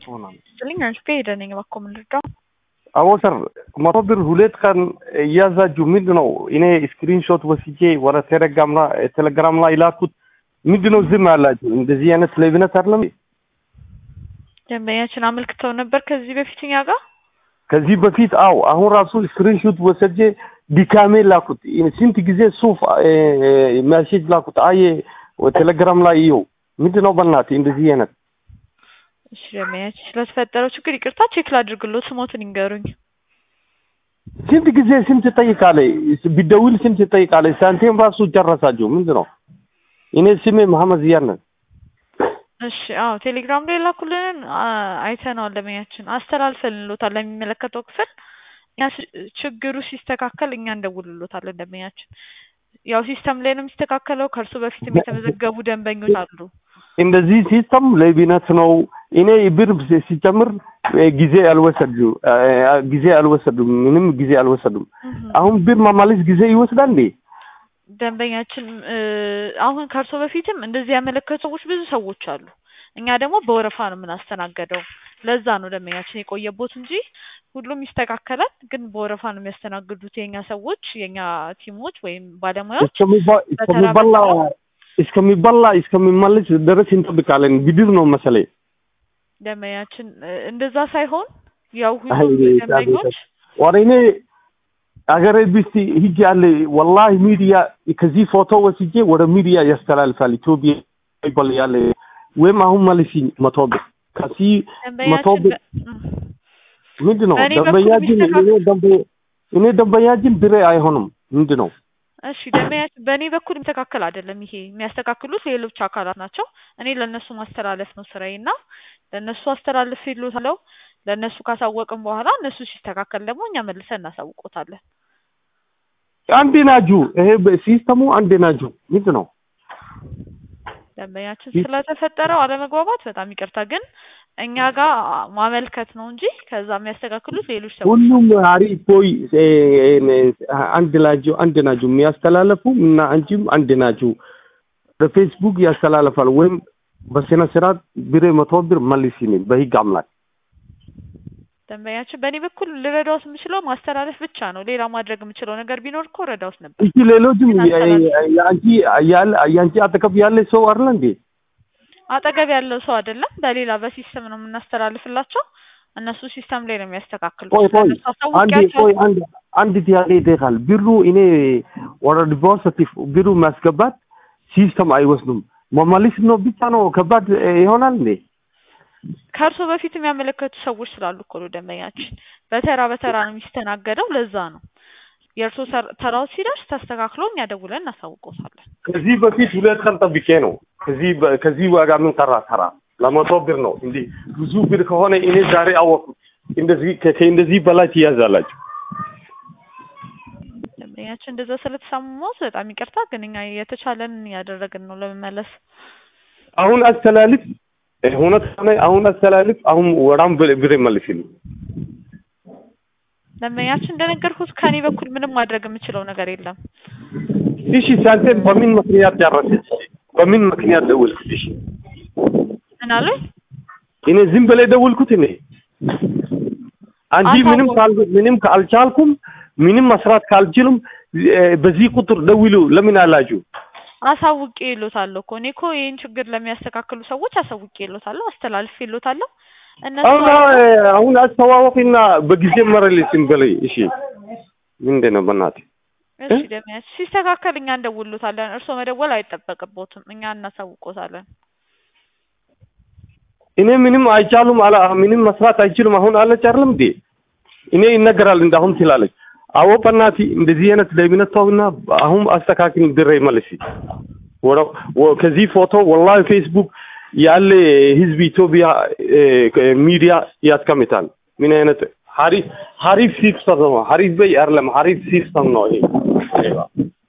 ስልኝ አሽከ ሄደ ነኝ እባክዎ ምን ልርዳው? አዎ ሰር መቶ ብር ሁለት ቀን እያዛጁ ምንድን ነው እኔ ስክሪንሾት ወስጄ ወደ ቴሌግራም ላይ ቴሌግራም ላይ ላኩት። ምንድን ነው ዝም ያላችሁ? እንደዚህ አይነት ሌብነት አይደለም። ደንበኛችን አመልክተው ነበር ከዚህ በፊት እኛ ጋር ከዚህ በፊት አው አሁን ራሱ ስክሪንሾት ወስጄ ዲካሜ ላኩት። ስንት ጊዜ ሱፍ ሜሴጅ ላኩት። አየ ቴሌግራም ላይ ይኸው ምንድን ነው በእናትህ እንደዚህ አይነት እሺ ደንበኛችን ስለተፈጠረው ችግር ይቅርታ ቼክ ላድርግሎት ስሞትን ይንገሩኝ። ስንት ጊዜ ስንት ትጠይቃለህ? ቢደውል ስንት ትጠይቃለህ? ሳንቲም ራሱ ጨረሳችሁ። ምንድን ነው? እኔ ስሜ መሐመድ ዚያድ ነኝ። እሺ አዎ ቴሌግራም ላይ ላኩልንን አይተነዋል። ደንበኛችን አስተላልፈልንሎታል ለሚመለከተው ክፍል። እኛ ችግሩ ሲስተካከል እኛ እንደውልሎታለን። ደንበኛችን ያው ሲስተም ላይ ነው የሚስተካከለው። ከእርሱ በፊትም የተመዘገቡ ደንበኞች አሉ። እንደዚህ ሲስተም ሌብነት ነው። እኔ ብር ሲጨምር ጊዜ አልወሰዱ ጊዜ አልወሰዱም፣ ምንም ጊዜ አልወሰዱም። አሁን ብር ማማለስ ጊዜ ይወስዳል እንዴ? ደንበኛችን አሁን ከእርሶ በፊትም እንደዚህ ያመለከቱ ሰዎች ብዙ ሰዎች አሉ። እኛ ደግሞ በወረፋ ነው የምናስተናገደው። ለዛ ነው ደንበኛችን የቆየቦት እንጂ ሁሉም ይስተካከላል። ግን በወረፋ ነው የሚያስተናግዱት የኛ ሰዎች፣ የኛ ቲሞች ወይም ባለሙያዎች እስከሚበላ እስከሚበላ እስከሚመለስ ድረስ እንጠብቃለን። ብድር ነው መሰለኝ። ደንበኛችን እንደዛ ሳይሆን ያው ሁሉም ደንበኞች ወደ እኔ አገሬ ቢስቲ ሂጅ ያለ ወላሂ ሚዲያ ከዚህ ፎቶ ወስጄ ወደ ሚዲያ ያስተላልፋል። ኢትዮጵያ ይባል ያለ ወይም አሁን መልሲኝ መቶ ብር ከዚህ መቶ ብር ምንድን ነው ደንበኛችን እኔ ደንበኛችን ብሬ አይሆንም ምንድን ነው? እሺ ደንበኛችን በእኔ በኩል የሚስተካከል አይደለም። ይሄ የሚያስተካክሉት ሌሎች አካላት ናቸው። እኔ ለእነሱ ማስተላለፍ ነው ስራዬ እና ለእነሱ አስተላልፍ ይሉታለው። ለእነሱ ካሳወቅን በኋላ እነሱ ሲስተካከል ደግሞ እኛ መልሰን እናሳውቆታለን። አንድ ናጁ ይሄ ሲስተሙ አንድ ናጁ ምንድን ነው? ደንበኛችን ስለተፈጠረው አለመግባባት በጣም ይቅርታ፣ ግን እኛ ጋር ማመልከት ነው እንጂ ከዛ የሚያስተካክሉት ሌሎች ሰዎች ሁሉም አሪፍ ቦይ አንድ ናቸው አንድ ናቸው የሚያስተላለፉ እና አንቺም አንድ ናችሁ። በፌስቡክ ያስተላልፋል ወይም በስነ ስርዓት ብሬ መቶ ብር መልሲልኝ በህግ አምላክ። ደንበኛችን በእኔ በኩል ልረዳውት የምችለው ማስተላለፍ ብቻ ነው። ሌላ ማድረግ የምችለው ነገር ቢኖር እኮ ረዳውት ነበር። እሺ ሌሎችም የአንቺ ያለ የአንቺ አጠገብ ያለ ሰው አይደለ እንዴ? አጠገብ ያለው ሰው አይደለም። በሌላ በሲስተም ነው የምናስተላልፍላቸው። እነሱ ሲስተም ላይ ነው የሚያስተካክሉት። ቆይ ቆይ አንድ ቆይ አንድ አንድ ጥያቄ ይጠይቃል። ብሩ እኔ ወደ ዲፖዚት ብሩ ማስገባት ሲስተም አይወስዱም። መመለስ ነው ብቻ ነው ከባድ ይሆናል እንዴ? ከእርሶ በፊት የሚያመለከቱ ሰዎች ስላሉ እኮ ነው ደንበኛችን። በተራ በተራ ነው የሚስተናገደው። ለዛ ነው የእርሶ ተራው ሲደርስ ተስተካክሎ እኛ ደውለን እናሳውቆታለን። ከዚህ በፊት ሁለት ቀን ጠብቄ ነው ከዚህ ከዚህ ዋጋ ምን ቀራ ተራ ለመቶ ብር ነው እንዴ? ብዙ ብር ከሆነ እኔ ዛሬ አወቅኩት። እንደዚህ ከእንደዚህ በላይ ትያዛላችሁ። ደንበኛችን እንደዛ ስለተሰማሁት በጣም ይቅርታ፣ ግን እኛ የተቻለንን እያደረግን ነው ለመመለስ። አሁን አስተላልፍ እውነት ሆነ አሁን አስተላልፍ። አሁን ወራም ብር መልስልኝ። ደንበኛችን እንደነገርኩት ከኔ በኩል ምንም ማድረግ የምችለው ነገር የለም። እሺ ሳንቲም በምን ምክንያት ጨረሰች? በምን ምክንያት ደወልኩት? እሺ ምን አሉኝ? እኔ ዝም ብለህ ደወልኩት እኔ አንጂ ምንም ካል ምንም ካልቻልኩም ምንም መስራት ካልችልም በዚህ ቁጥር ደውሉ ለምን አላችሁ? አሳውቄ ይሎታለሁ እኮ እኔ እኮ ይህን ችግር ለሚያስተካክሉ ሰዎች አሳውቄ ይሎታለሁ፣ አስተላልፌ ይሎታለሁ። እነሱ አሁን አስተዋወቅና በጊዜ መረልኝ በላይ እሺ፣ ምንድን ነው በእናትህ እሺ ደሚያች ሲስተካከል እኛ እንደውሎታለን። እርስዎ መደወል አይጠበቅቦትም፣ እኛ እናሳውቆታለን። እኔ ምንም አይቻሉም አላ ምንም መስራት አይችሉም አሁን አለች አይደለም እንዴ? እኔ ይነገራል እንዳሁን ትላለች። አዎ በእናትህ እንደዚህ አይነት ሌብነት ተውና አሁን አስተካክል ድረ መልሲ ከዚህ ፎቶ ወላሂ ፌስቡክ ያለ ህዝብ ኢትዮጵያ ሚዲያ ያስቀምጣል። ምን አይነት ሀሪፍ ሀሪፍ ሲስተም ነው። ሀሪፍ በይ አይደለም ሀሪፍ ሲስተም ነው ይሄ